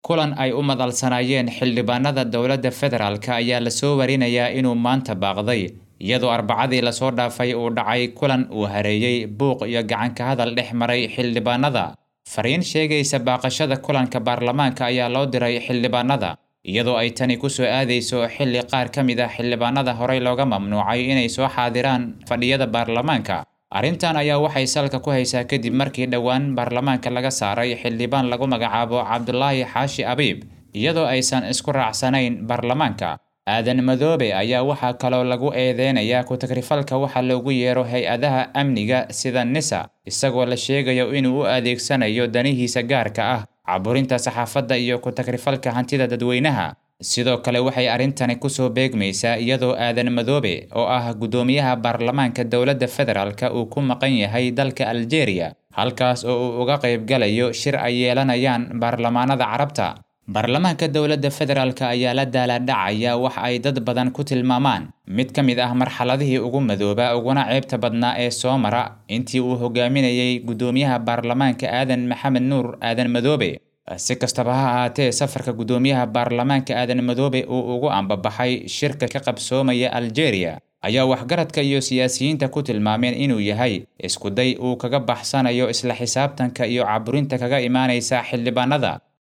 kulan ay u madalsanaayeen xildhibaanada dowladda federaalk ayaa lasoo warinayaa inuu maanta baaqday iyadoo arbacadii lasoo dhaafay uu dhacay kulan uu hareeyey buuq iyo gacanka hadal dhex maray xildhibaanada fariin sheegaysa baaqashada kulanka baarlamaanka ayaa loo diray xildhibaanada iyadoo ay tani ku soo aadayso xilli qaar ka mid ah xildhibaanada horey looga mamnuucay inay soo xaadiraan fadhiyada baarlamaanka arrintan ayaa waxay salka ku haysaa kadib markii dhowaan baarlamaanka laga saaray xildhibaan lagu magacaabo cabdulaahi xaashi abiib iyadoo aysan isku raacsanayn baarlamaanka aadan madoobe ayaa waxaa kaloo lagu eedeynayaa ku-tagrifalka waxa loogu yeero hay-adaha amniga sida nisa isagoo la sheegayo inuu u adeegsanayo danihiisa gaarka ah caburinta saxaafadda iyo ku-tagrifalka hantida dadweynaha sidoo kale waxay arrintani kusoo beegmaysaa iyadoo aadan madoobe oo ah guddoomiyaha baarlamaanka dowladda federaalk uu ku maqan yahay dalka aljeeriya halkaas oo uu uga qaybgalayo shir ay yeelanayaan baarlamaanada carabta baarlamaanka dowladda federaalk ayaa la daalaadhacaya wax ay dad badan ku tilmaamaan mid ka mid ah marxaladihii ugu madooba uguna ceebta badnaa ee soo mara intii uu hogaaminayay guddoomiyaha baarlamaanka aadan maxamed nuur aadan madoobe si kastaba ha ahaatee safarka guddoomiyaha baarlamaanka aadan madoobe uu ugu ambabaxay shirka ka qabsoomaya aljeeriya ayaa waxgaradka iyo siyaasiyiinta ku tilmaameen inuu yahay iskuday uu kaga baxsanayo isla xisaabtanka iyo caburinta kaga imaanaysa xildhibaanada